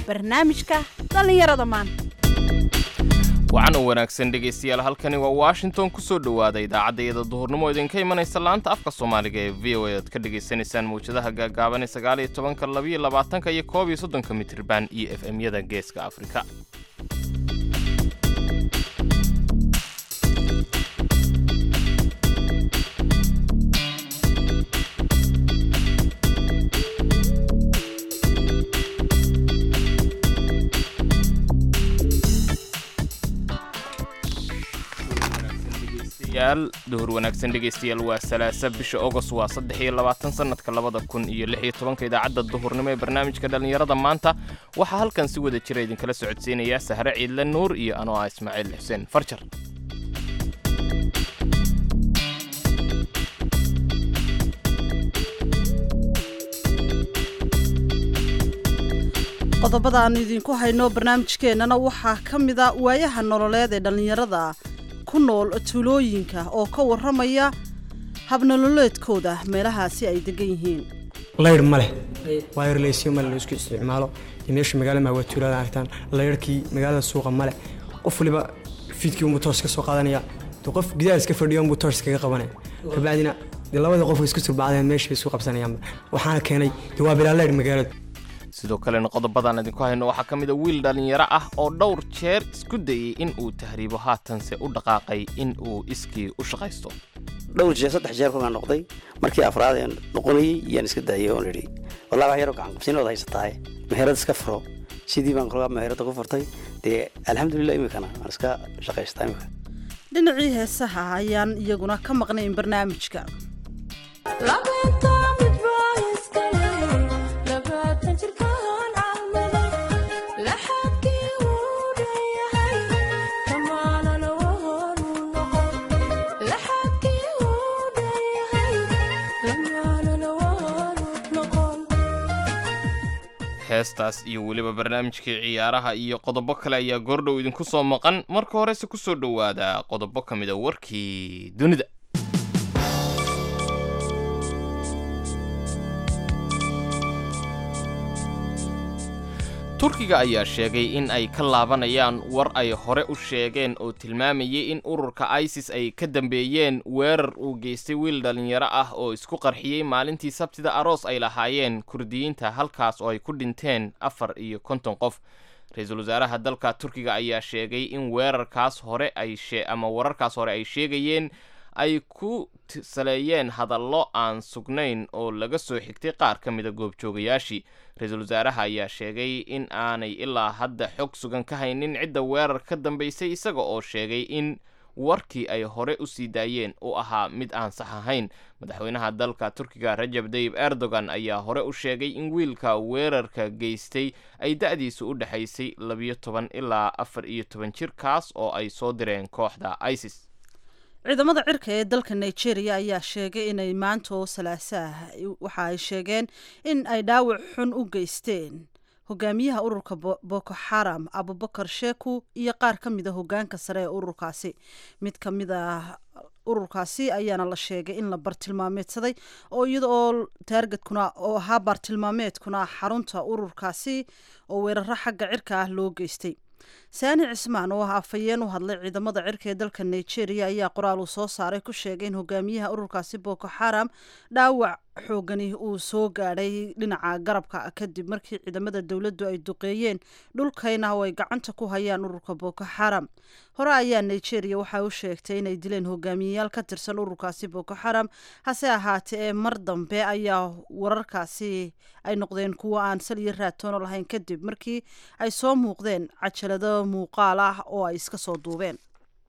barnaamijka dhallinyarada maanta wacan u wanaagsan dhegaystayaal halkani waa washington ku soo dhowaada idaacaddayada duhurnimo idinka imanaysa laanta afka soomaaliga ee v o a aad ka dhegaysanaysaan mawjadaha gaagaaban ee sagaal iyo tobanka labiyo labaatanka iyo koob iyo soddonka mitriban iyo f m-yada geeska afrika duhur wanaagsan dhegaystayaal waa salaasa bisha ogos waa saddex iyo labaatan sanadka labada kun iyo lix iyo tobanka idaacadda duhurnimo ee barnaamijka dhallinyarada maanta waxaa halkan si wada jira idinkala socodsiinaya sahre ciidle nuur iyo anoo ah ismaaciil xuseen farjar qodobada aanu idinku hayno barnaamijkeennana waxaa ka mida waayaha nololeed ee dhallinyarada ku nool tuulooyinka oo ka warramaya habnololeedkooda meelahaasi ay degan yihiin laydh ma leh waayarleysyo male la isku isticmaalo iyo meesha magaalada maawatuulada aragtaan laydhkii magaalada suuqa male qof waliba fiidkii unbuu toos ka soo qaadanaya de qof gidaar iska fadhiyo unbuu toos kaga qabanaya kabacdina dee labada qof isku surbacdeen meesha isu qabsanayaanba waxaana keenay de waa bilaa laydh magaalada sidoo kalena qodobadaan idinku hayno waxaa ka mid a wiil dhallinyaro ah oo dhowr jeer isku dayey in uu tahriibo haatanse u dhaqaaqay in uu iskii u shaqaysto dhowr jeer saddex jeer kolkaan noqday markii afraad ee noqonayey yaan iska daayay oon idhi wallahi wax yaroo gacan qabsiinood haysataaye meherad iska furo sidii baan kolkaa meherada ku furtay dee alxamdulilah imikana waan iska shaqaystaa imika dhinacii heesaha ayaan iyaguna ka maqnayn barnaamijka heestaas iyo weliba barnaamijkii ciyaaraha iyo qodobo kale ayaa goordhow idinku soo maqan marka horese ku soo dhowaada qodobo ka mid a warkii dunida turkiga ayaa sheegay in ay ka laabanayaan war ay hore u sheegeen oo tilmaamayay in ururka isis ay ka dambeeyeen weerar uu geystay wiil dhallinyaro ah oo isku qarxiyey maalintii sabtida aroos ay lahaayeen kurdiyiinta halkaas oo ay ku dhinteen afar iyo konton qof ra-iisul wasaaraha dalka turkiga ayaa sheegay in weerarkaas hore ay ama wararkaas hore ay sheegayeen ay ku saleeyeen hadallo aan sugnayn oo laga soo xigtay qaar ka mida goobjoogayaashii ra-iisul wasaaraha ayaa sheegay in aanay ilaa hadda xog sugan ka haynin cidda weerar ka dambaysay isaga oo sheegay in warkii ay hore u sii daayeen uu ahaa mid aan sax ahayn madaxweynaha dalka turkiga rajab dayib erdogan ayaa hore u sheegay in wiilka weerarka geystay ay da-diisu u dhexaysay labiyo toban ilaa afar iyo toban jir kaas oo ay soo direen kooxda isis ciidamada cirka ee dalka nigeria ayaa sheegay inay maanta oo salaasaah waxa ay sheegeen in ay dhaawac xun u geysteen hogaamiyaha ururka boko xaram abubakar sheku iyo qaar ka mid a hogaanka sare ee ururkaasi mid ka mid a ururkaasi ayaana la sheegay in la bartilmaameedsaday oo iyada oo taargetkuna oo ahaa bartilmaameedkuna xarunta ururkaasi oo weeraro xagga cirka ah loo geystay saani cismaan oo ah afhayeen u hadlay ciidamada cirka ee dalka nigeria ayaa qoraal uu soo saaray ku sheegay in hogaamiyaha ururkaasi boko xaram dhaawac xoogani uu soo gaadhay dhinaca garabka kadib markii ciidamada dowladdu ay duqeeyeen dhulkayna oo ay gacanta ku hayaan ururka boko xaram hore ayaa nigeria waxa u sheegtay inay dileen hogaamiyeyaal ka tirsan ururkaasi boko xaram hase ahaatee ee mar dambe ayaa wararkaasi ay noqdeen kuwo aan sal iyo raatoono lahayn kadib markii ay soo muuqdeen cajalado muuqaal ah oo ay iska soo duubeen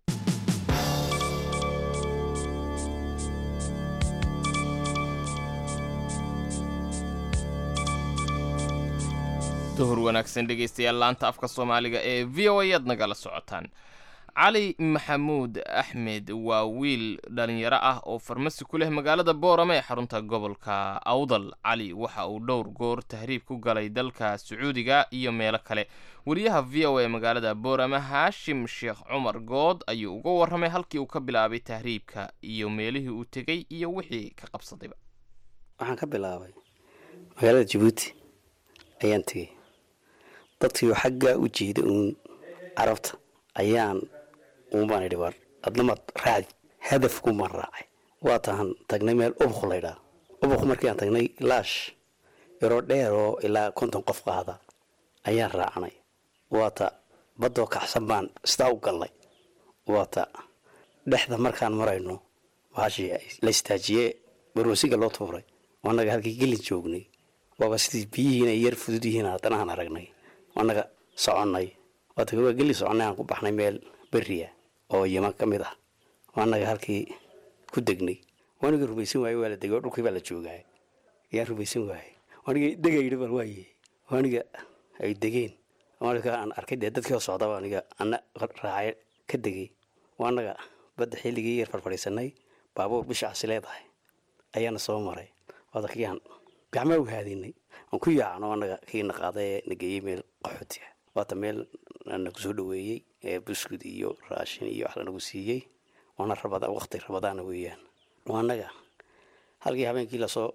duhur wanaagsan dhegaystayaal laanta afka soomaaliga ee v o a aad nagala socotaan cali maxamuud axmed waa wiil dhallinyaro ah oo farmasi ku leh magaalada boorame ee xarunta gobolka awdal cali waxa uu dhowr goor tahriib ku galay dalka sacuudiga iyo meelo kale wariyaha v o a magaalada boorame haashim sheekh cumar good ayuu uga warramay halkii uu ka bilaabay tahriibka iyo meelihii uu tegey iyo wixii ka qabsadayba waxaan ka bilaabay magaalada jabuuti ayaan tegey dadkii xaggaa u jeeda uun carabta ayaan uunbaan idhi war adnamaad raacdi hadafkumaan raacay waa tahan tagnay meel ubuk laydhaa ubuk markii aan tagnay laash yaroo dheer oo ilaa konton qof qaada ayaan raacnay waata baddoo kacsan baan sidaa u gallay waata dhexda markaan marayno baashii la istaajiyee baroosiga loo tuuray annaga halkii gelin joognay waaba sidii biyihiina yar fudud yihiin haddana aan aragnay annaga soconnay waata waa geli soconnay aan ku baxnay meel beriya oo yaman ka mid ah annaga halkii ku degnay waaniga rumaysan waaye waa la degay oo dhulkii baa la joogaa yaan rumaysan waaye aniga degayidhi bal waaye aniga ay degeen marka aan arkay dee dadkii oo socdaba aniga ana raacay ka degay anaga badda xilligii yar farfadhiisanay baabuur bishaasi leedahay ayaana soo maray waada kii aan gacmaa u haadinay aan ku yaacno anaga kiina qaaday ee nageeyey meel qaxooti ah waata meel nagu soo dhaweeyey ee buskud iyo raashin iyo wax lanagu siiyey waana rabada waqti rabadaana weeyaan anaga halkii habeenkii lasoo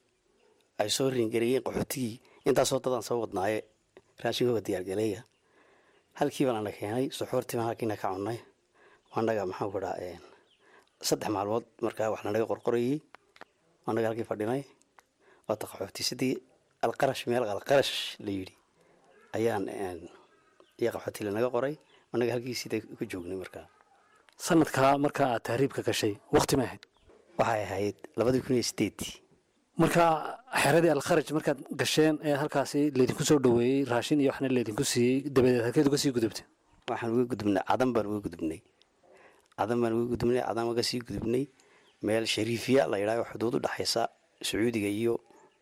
ay soo ringareeyeen qaxootigii intaasoo dadaan soo wadnaaye raashinkooga diyaargaleeya halkii baan ana keenay suxuurtii baan halkiina ka cunnay anaga maxaan ku dhaha saddex maalmood markaa wax lanaga qorqorayey anaga halkii fadhinay waata qaxooti sidii alqarash meel alqarash la yidhi ayaan iyo qaxooti lanaga qoray anaga halkii sida ku joognay markaa sanadkaa markaa aad tahriibka gashay wakti ma ahayd waxay ahayd labadii kun iyo sideedii markaa xeradii alkharaj markaad gasheen ee halkaasi laydinku soo dhaweeyey raashin iyo waxna laydinku siiyey dabadeed halkeed uga sii gudubtay waxaan uga gudubnay cadan baan uga gudubnay cadan baan uga gudubnay cadan uga sii gudubnay meel shariifiya la yidhahyo xuduud u dhexaysa sacuudiga iyo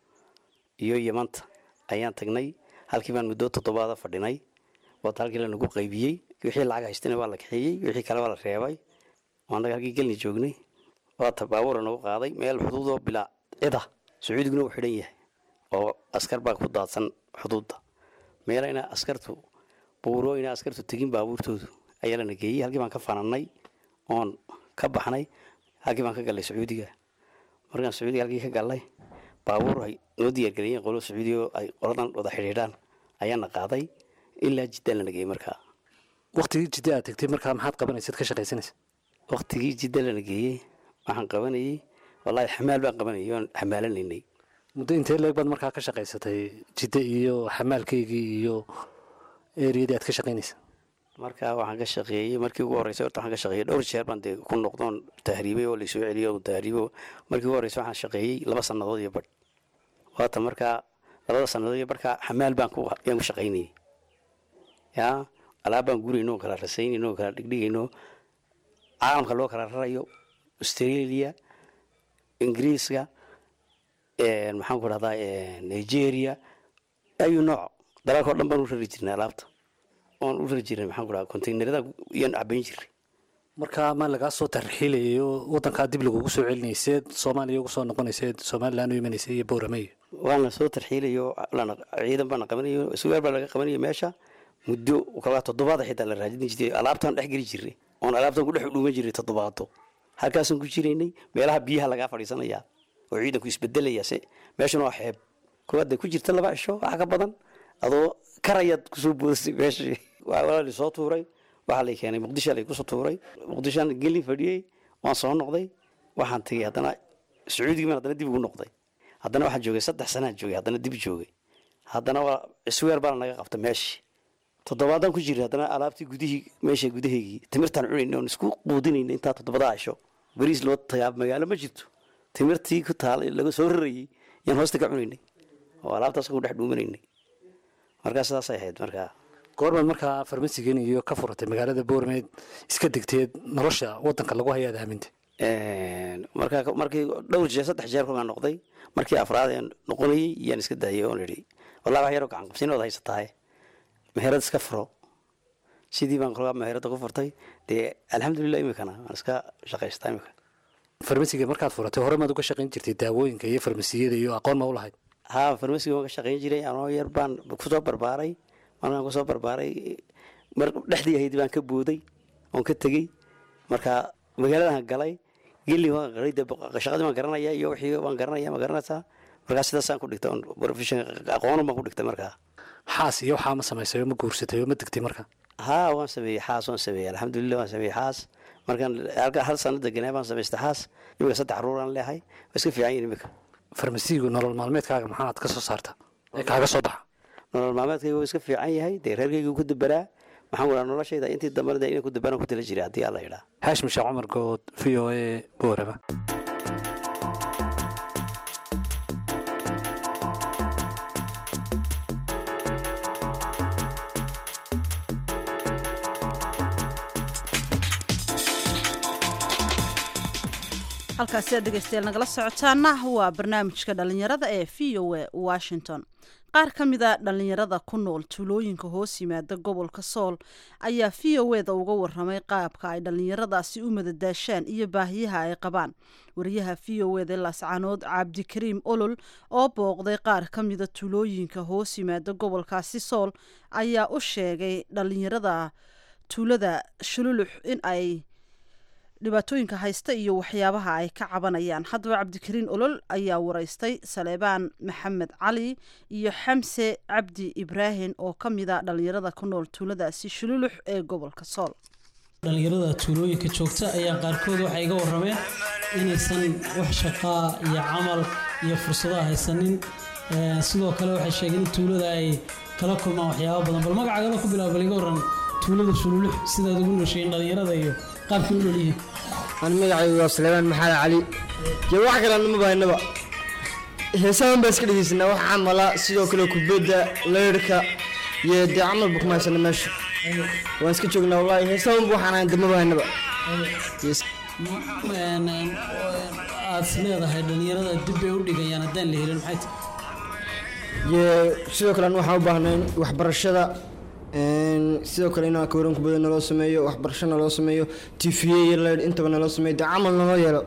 iyo yamanta ayaan tagnay halkii baan muddo toddobaada fadhinay waata halkii lanagu qaybiyey wixii lacag haystana waa la kaxeeyey wixii kale waa la reebay anaga halkii gelni joognay waata baabuura nagu qaaday meel xuduudoo bilaa cida sacuudiguna uu xidhan yahay oo askar baa ku daadsan xuduudda meelayna askartu buurooyna askartu tegin baabuurtoodu ayaa lana geeyey halkii baan ka fananay oon ka baxnay halkii baan ka gallay sacuudiga markaan sacuudiga halkii ka gallay baabuur ay noo diyaargareeyeen qolo sacuudiga oo ay qoladan wada xidhiidhaan ayaana qaaday ilaa jiddaan lana geeyey markaa waktigii jidda aad tegtay markaa maxaad qabanaysaad ka shaqaysanaysa waktigii jidda lana geeyey waxaan qabanayey wallaahi xamaal baan qabanayay oon xamaalanaynay muddo intee leeg baad markaa ka shaqaysatay jidda iyo xamaalkaygii iyo eriyadii aad ka shaqaynaysa markaa waxaan ka shaqeeyey markii ugu horreysay horta waxaan ka shaqeeyey dhowr jeer baan dee ku noqdoon tahriibay oo laysoo celiyay oo tahriibo markii ugu horreysay waxaan shaqeeyey laba sannadood iyo badh waata markaa labada sannadood iyo badhkaa xamaal baan ku yaan ku shaqaynayay yaa alaab baan gurayno oo kala rasaynayno oo kala dhigdhigayno caalamka loo kala rarayo australia ingiriiska maxaan ku dhahdaa nigeria ayuu nooc dalalka o dhan baan u rari jirnay alaabta oon u rari jirnay maxaan ku dhaha containerada iyaan cabayn jirnay markaa ma lagaa soo tarxiilayo wadankaa dib lagugu soo celinayseed soomaaliya ugu soo noqonayseed somalilan u imanaysay iyo bowrame waana soo tarxiilayo ciidan baana qabanayo sugaal baa laga qabanayo meesha muddo kagaa toddobaada xitaa la raadin jirtay alaabtaan dhex geli jirnay oon alaabtaan ku dhex dhuuman jirnay toddobaado halkaasaan ku jiraynay meelaha biyaha lagaa fadhiisanayaa oo ciidanku isbedelaya se meeshuna waa xeeb koowaad ku jirta laba cisho waxa ka badan adoo karayaad kusoo boodasay meeshii waa la soo tuuray waxaa lay keenay muqdisho lay kusoo tuuray muqdishoan gelin fadhiyey waan soo noqday waxaan tegey haddana sacuudigii baan haddana dib ugu noqday haddana waxaan joogay saddex sanaan joogay haddana dib joogay haddana waa isweer baana naga qabta meeshii toddobaadaan ku jiray haddana alaabtii gudihii meesha gudaheygii timirtaan cunayna oon isku quudinayna intaa toddobadaa cisho bariis loo tagaa magaalo ma jirto timirtii ku taal laga soo rarayey yaan hoosta ka cunaynay oo alaabtaas ku dhex dhuumanaynay markaa sidaasay ahayd markaa goormaad markaa farmasigan iyo ka furatay magaalada boormeed iska degteed nolosha wadanka lagu hayaad aamintay markaa markii dhowr jeer saddex jeer kolkaan noqday markii afraad aan noqonayey yaan iska daayay oon idhi wallahi wax yaroo gacan qabsinood haysatahay meherad iska furo sidii baan kolkaa meherada ku furtay dee alxamdulilah imikana waan iska shaqaystaa imika farmasiga markaad furatay hore maad uga shaqayn jirtay daawooyinka iyo farmasiyada iyo aqoon ma u lahayd haa farmasiga waan ka shaqayn jiray anoo yar baan kusoo barbaaray markaan kusoo barbaaray mar dhexdii ahayd baan ka booday oon ka tegey marka magaaladahan galay geli waan galay dee shaqadii waan garanaya iyo wixii waan garanaya ma garanaysaa markaa sidaasaan ku dhigtay on profession aqoonu baan ku dhigtay markaa xaas iyo waxaa ma samaysay oo ma guursatay oo ma degtay marka haa waan sameeyey xaas waan sameeyey alxamdulilah waan sameeyey xaas markaan halka hal sano deganaa baan samaystay xaas imika saddex caruuraan leehay waa iska fiican yihin imika farmasiigu nolol maalmeedkaaga maxaad ka soo saarta ee kaaga soo baxa nolol maalmeedkayga waa iska fiican yahay dee reerkayga ku dabaraa waxaan wadaa noloshayda intii dambana dee inay ku dabaraan ku tala jiray haddii alla yidhaa haashim sheekh cumar good v o a boorama halkaasi aad dhegeystayaal nagala socotaana waa barnaamijka dhalinyarada ee v o a washington qaar ka mid a dhalinyarada ku nool tuulooyinka hoos yimaada gobolka sool ayaa v o eda uga waramay qaabka ay dhalinyaradaasi u madadaashaan iyo baahiyaha ay qabaan wariyaha v o eda laascanood cabdikariim olol oo booqday qaar ka mida tuulooyinka hoos yimaada gobolkaasi sool ayaa u sheegay dhalinyarada tuulada shululux in ay dhibaatooyinka haysta iyo waxyaabaha ay ka cabanayaan haddaba cabdikariin olol ayaa wareystay saleebaan maxamed cali iyo xamse cabdi ibraahim oo ka mid a dhalinyarada ku nool tuuladaasi shululux ee gobolka sool dhalinyarada tuulooyinka joogta ayaa qaarkood waxay iga warameen inaysan wax shaqaa iyo camal iyo fursadaha haysanin sidoo kale waxay sheegeen in tuulada ay kala kulmaan waxyaaba badan bal magacagala ku bilaaba bal iga waran tuulada shululux sidaad ugu noosheeyeen dhalinyarada iyo qaabkii u noolyihiin aan magacaygu waa suleymaan maxamed cali dee wax kale nama bahanaba heesahan baa iska dhegeysanaa wax camala sidoo kale kubadda leyrhka iyo dee camalba kuma haysana meesha waan iska joognaa wallaahi heesahanba waxaan ahayn dama bahanaba aad is leedahay dhalinyarada dib bay u dhigayaan haddaan la helin maxay tahay iyo sidoo kale an waxaan u baahnay waxbarashada sidoo kale inaan kawran kubada naloo sameeyo waxbarasho naloo sameeyo tva iyo leydh intaba naloo sameeyo dee camal naloo yeelo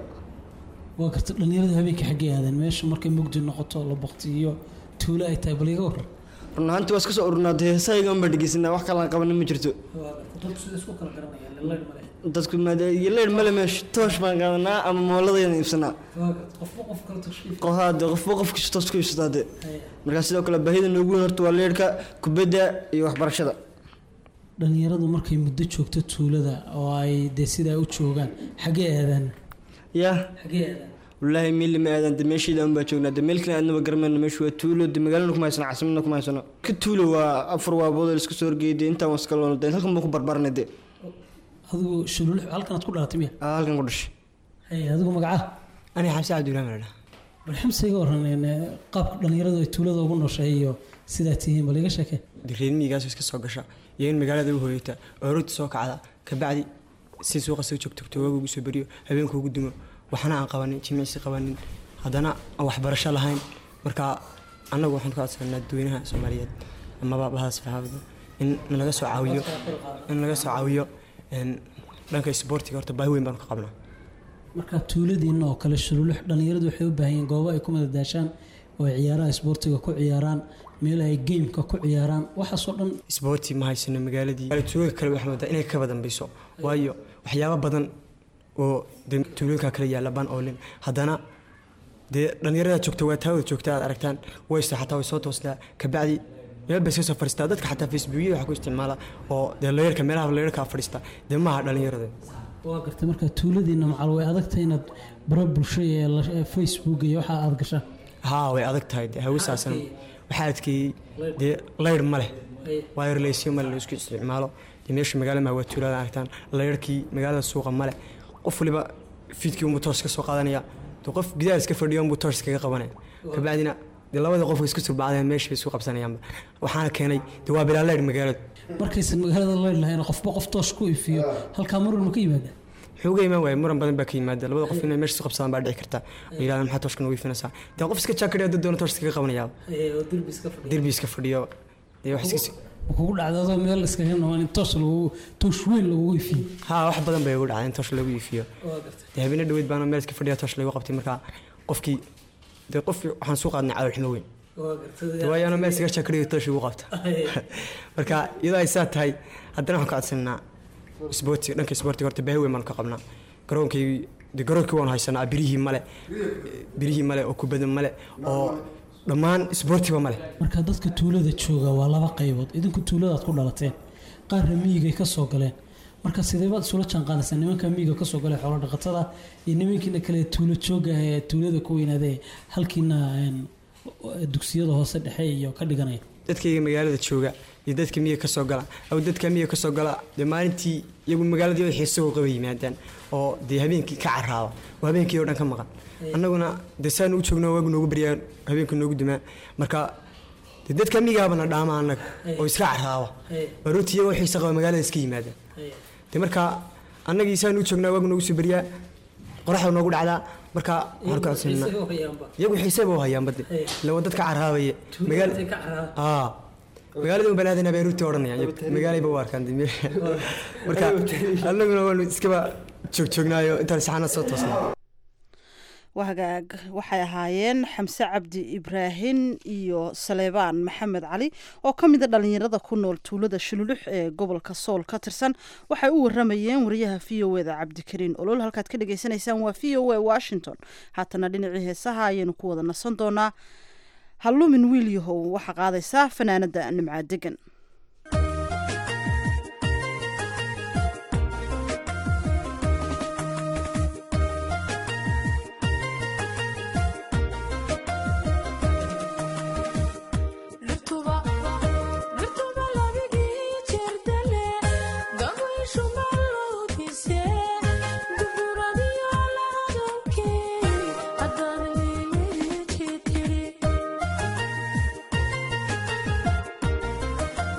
waa karta dhalinyarada habeenkii xaggay aadeen meesha markay mugdi noqoto la baktiyo tuulo ay tahay bal iga waran run ahaanti waa iska soo ururnaa dee heesahayga unbaa dhegeysanaa wax kalaan qabanin ma jirto dadku sida isku kala garanayaan leydh male dadku maade iyo leydh male meesha toosh baan qaadanaa ama mooladaydan iibsanaa qofba qof kale tashkiif qohaade qofba qofkiisa toos ku iibsataa dee markaa sidoo kale baahida noogu weyn horta waa leydhka kubadda iyo waxbarashada dhalinyaradu markay muddo joogto tuulada oo ay dee sidaa u joogaan xaggee aadaan yaa xaggee aadaan wallaahi meel ma aadan de meeshayda un baa joognaa de meel kale aadnaba garanayno meeshu waa tuulo de magaalana kuma haysano caasimadna kuma haysano ka tuulo waa afar waabood oo iska soo horgeeyay de intaan waska loona de halkan baan ku barbaarnay de adigu shulul halkanaad ku dhalatay miya aa halkan ku dhashay hay adigu magaca aniga xamse cabdiibrahim la dhaha bal xamse iga waran qaabka dhalinyaradu ay tuulada ugu nooshahay iyo sidaa tihiin bal iga sheekee de reer miyigaas iska soo gasha iyo in magaalada u hooyata oo rooti soo kacda kabacdi si suuqa soo joogto toogaga ugu soo beriyo habeenka ugu dumo waxna aan qabanin jimicsi qabanin haddana aan waxbarasho lahayn marka annagu waxaan ku codsanaa dadweynaha soomaaliyeed amaba bahdaas saxaafada in nalaga soo caawiyo in laga soo caawiyo dhanka isboortiga horta baahi weyn baan ka qabnaa marka tuuladiina oo kale shululux dhalinyaradu waxay u baahan yihiin goobo ay ku madadaashaan oo ay ciyaaraha isboortiga ku ciyaaraan meel ay geymka ku ciyaaraan waxaasoo dhan isboorti ma haysano magaaladii tuulooyinka kale waxaa moodaa inay ka badambeyso waayo waxyaabo badan oo de tuulooyinka kale yaalla baan oolin haddana dee dhalinyarada joogta waa taawada joogta aad aragtaan wayse xataa way soo toostaa kabacdi meel bay iska soo fadhiistaa dadka xataa facebookyada waxa ku isticmaala oo dee layarka meelaha layarka fadhiista dee maaha dhalinyarada waa gartay marka tuuladiina macal way adagtahay inaad bara bulsho ee la- facebook iyo waxa aad gashaan haa way adag tahay dee hawsaasan waxaa adkeeyey dee layr ma leh waayo relaysyo male la isku isticmaalo dee meesha magaalada maa waa tuulada aragtaan layrkii magaalada suuqa male qof waliba fiidkii unbuu toos ka soo qaadanaya dee qof gidaar iska fadhiyo unbuu toos iskaga qabanaya kabacdina dee labada qof isku surbacdeen meesha bay isku qabsanayaanba waxaana keenay dee waa bilaa layr magaaladu markaysan magaalada leyd lahayn qofba qof toos ku ifiyo halkaa marun ma ka yimaada wuxuu uga imaan waaya muran badan baa ka yimaada labada qof inay meesha isku qabsadaan baa dhici karta oo yidhahdaan maxaa tooshka nagu ifinaysaa dee qof iska jaakadhiyo dad doona toosh iskaga qabanayaa derbi iska fadhiyo dee wax iska kugu dhacda adoo meel iskaga noqon in toos lagu toosh weyn lagugu ifiyo haa wax badan bay ugu dhacday in toosh lagu iifiyo dee habeena dhaweyd baana meel iska fadhiya toosh lagu qabtay markaa qofkii dee qofkii waxaan suu qaadnay calool xumo weyn dee waayo anoo meel iskaga jaakadhiyo toosh igu qabta marka iyadoo ay saa tahay haddana waxaan ka codsanaa isboortiga dhanka isboortiga horta baahi weyn baan ka qabnaa garoonkii de garoonkii waan haysanaa birihii male birihii male oo kubada male oo dhammaan isboortiba ma leh marka dadka tuulada jooga waa laba qaybood idinku tuuladaad ku dhalateen qaarna miyigay ka soo galeen marka sideebaad isula jaanqaadaysaa nimanka miyiga kasoo galay xoolo dhaqatada iyo nimankiina kale tuulo jooga ee tuulada ku weynaadee halkiina een, dugsiyada hoose dhexe iyo ka dhiganaya dadkayga magaalada jooga iyo dadka miyiga ka soo gala aw dadka miyiga ka soo gala dee maalintii iyagu magaaladii waxay isagoo qaba yimaadaan oo dee habeenkii ka caraaba oo habeenkii oo dhan ka maqan annaguna dee saanu u joogno waagu noogu baryaa habeenka noogu dumaa marka dee dadka miyigaabana dhaama annaga oo iska caraaba barooti iyago waxay isaqaba magaalada iska yimaadaan dee marka annagii saanu u joognaa waagu noogu soo baryaa qoraxda noogu dhacdaa marka halkaasina iyagu xiiseba u hayaan bade ila waa dadka caraabaya magaal aa magaalada un banaadana beeruuti odhanayaan iyagu magaalayba u arkaan dee meel- marka annaguna waanu iskaba joogjoognaayo intaan saxaanad soo toosnay wahagaag waxay ahaayeen xamse cabdi ibraahin iyo saleebaan maxamed cali oo ka mida dhalinyarada ku nool tuulada shululux ee gobolka sool ka tirsan waxay u waramayeen wariyaha v o eda cabdikariin olol halkaad ka dhagaysanaysaan waa v o a washington haatana dhinacii heesaha ayaynu ku wada nasan doonaa hallumin wiil yahow waxaa qaadaysaa fanaanada nimcaa degan Thank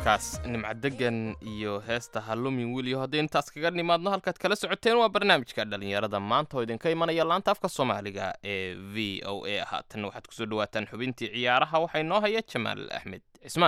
codkaas nimcadegan iyo heesta hallumin wiliyo haddii intaas kaga nimaadno halkaad kala socoteen waa barnaamijka dhallinyarada maanta oo idinka imanaya laanta afka soomaaliga ee v o a haatanna waxaad kusoo dhawaataan xubintii ciyaaraha waxaa inoo haya jamaal axmed cismaan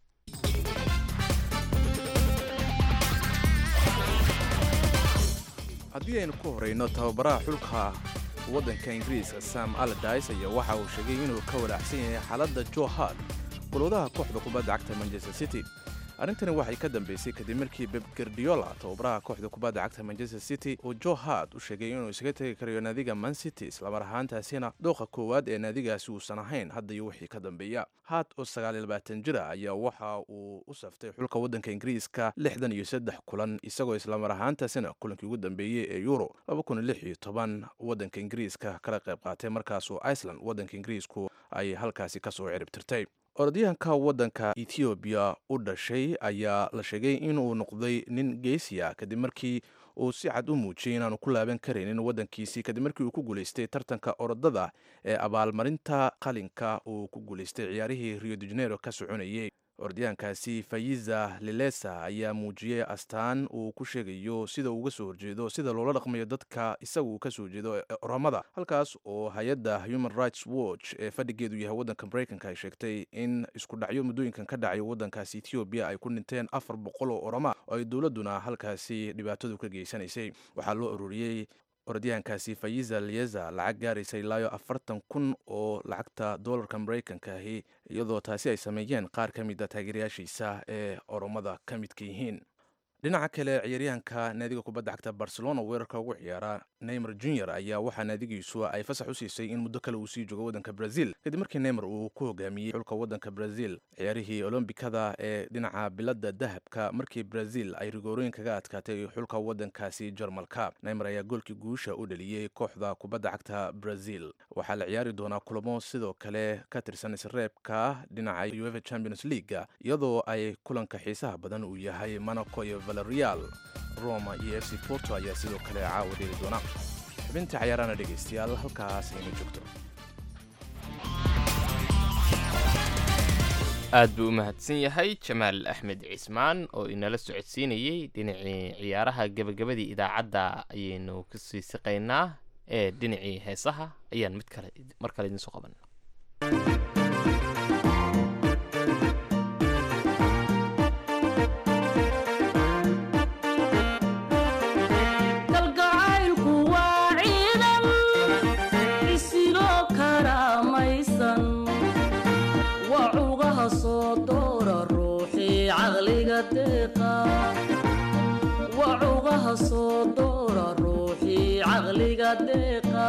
haddii aynu ku horeyno tababaraha xulka waddanka ingiriiska sam aladis ayaa waxa uu sheegay inuu ka walaacsan yahay xaaladda jo hard golwadaha kooxda kubadda cagta manchester city arrintani waxay ka dambeysay kadib markii beb gardiola tababaraha kooxda kubadda cagta manchester city uu jo hard u sheegay inuu isaga tegi karayo naadiga man city islamar ahaantaasina dooqa koowaad ee naadigaasi uusan ahayn hadda iyo wixii ka dambeeya hard oo sagaaliyo labaatan jira ayaa waxa uu u saftay xulka waddanka ingiriiska lixdan iyo saddex kulan isagoo islamar ahaantaasina kulankii ugu dambeeyey ee euro laba kun lix iyo toban waddanka ingiriiska kala qayb qaatay markaasoo iceland waddanka ingiriisku ay halkaasi kasoo ciribtirtay orodyahanka waddanka ethoobiya u dhashay ayaa la sheegay inuu noqday nin geesiya kadib markii uu si cad u muujiyey inaanu ku laaban karaynin waddankiisii kadib markii uu ku guulaystay tartanka orodada ee abaalmarinta qalinka uu ku guulaystay ciyaarihii rio de janeiro ka soconayay orodyahankaasi fayiza lilesa ayaa muujiyey astaan uu ku sheegayo sida uu uga soo horjeedo sida loola dhaqmayo dadka isaga uu ka soo jeedo oromada halkaas oo hay-adda human rights watch ee fadhigeedu yahay waddanka maraykanka ay sheegtay in isku dhacyo muddooyinkan ka dhacay waddankaasi ethoobiya ay ku dhinteen afar boqol oo oroma oo ay dowladduna halkaasi dhibaatadu ka geysanaysay waxaa loo ururiyey orodyahankaasi fayiza lieza lacag gaaraysa ilaayo afartan kun oo lacagta doolarka maraykanka ahi iyadoo taasi ay sameeyeen qaar ka mid a taageerayaashiisa ee oromada ka midka yihiin dhinaca kale ciyaaryahanka naadiga kubadda cagta barcelona weerarka ugu ciyaara neymer junior ayaa waxaa naadigiisu ay fasax u siisay in muddo kale uu sii joogo waddanka brazil kadib markii neymer uu ku hogaamiyey xulka waddanka brazil ciyaarihii olombikada ee dhinaca biladda dahabka markii brazil ay rigoorooyin kaga adkaatay xulka waddankaasi jarmalka neymer ayaa goolkii guusha u dhaliyey kooxda kubadda cagta brazil waxaa la ciyaari doonaa kulamo sidoo kale ka tirsan isreebka dhinaca uefa champions leaga iyadoo ay kulanka xiisaha badan uu yahay monaco iyo valerial roma iyo f c porto ayaa sidoo kale caawa dheli doona xubinta cayaarana dhegaystayaal halkaas aynu joogto aad buu u mahadsan yahay jamaal axmed cismaan oo inala socodsiinayey dhinacii ciyaaraha gebagabadii idaacadda ayaynu kasii siqaynaa ee dhinacii heesaha ayaan mid kale mar kale idinsoo qaban kalgacaylku waa ciidan isiloo karaamaysan waa cugaha soo doora ruuxii caqliga deeqa waa cugaha soo doora ruuxii caqliga deeqa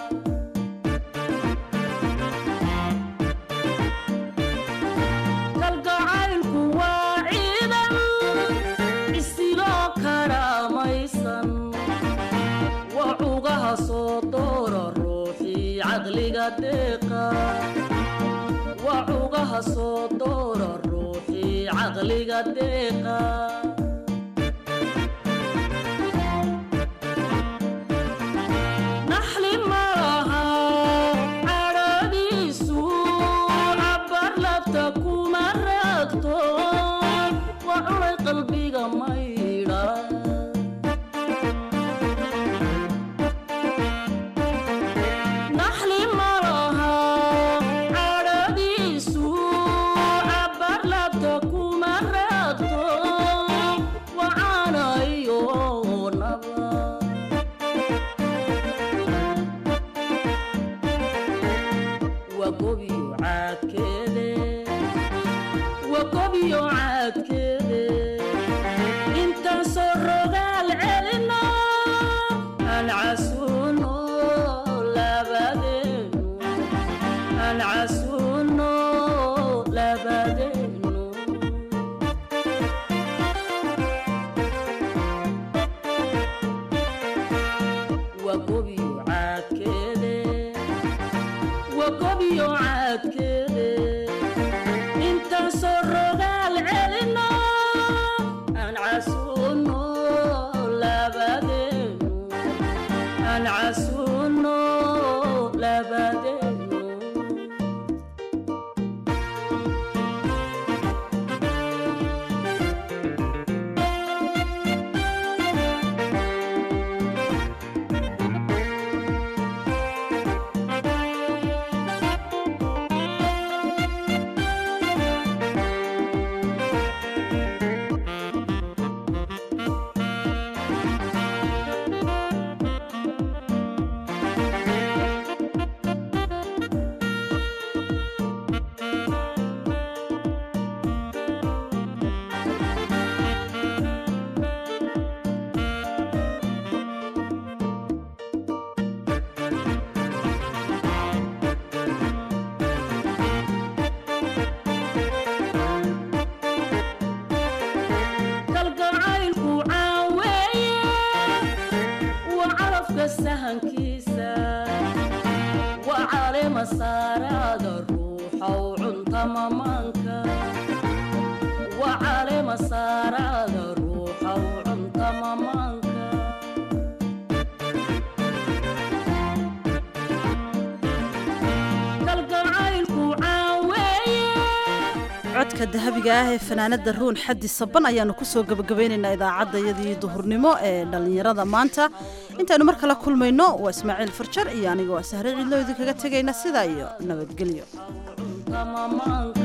kalgacaylku waa ciidan isiloo karaamaysan waa cugaha soo doora ruuxii caqliga deeqa waa cugaha soo doora ruuxii caqliga deeqa naxli malaha cadhadiisu cabar labta kuma raagto waa culay qalbiga maydha naxli malaha cadhadiisu cabar labta kuma raagto wacaanayo naba wagobiyo caadkeede wagobiyo caadkeede intaan soo rogaal celino aan casuuno labadeenu aan casuuno labadeenu wagobiyo caadkeede wagobiyo caadkeede intaan soo rogaal celino aan casuuno labadeenu aan casuuno labadeenu sahankiisa waa caleema saaraada ruuxow cunta mamaanka waa caleema saaraada ruuxow cunta mamaanka kalgacaylku caaweeye codka dahabiga ah ee fanaanada ruun xaddi saban ayaanu kusoo gabagabaynaynaa idaacaddayadii duhurnimo ee dhallinyarada maanta intaanu mar kale kulmayno waa ismaaciil farjar iyo anigoo sahre ciidloo idinkaga tegayna sidaa iyo nabadgelyo cunta mamaanka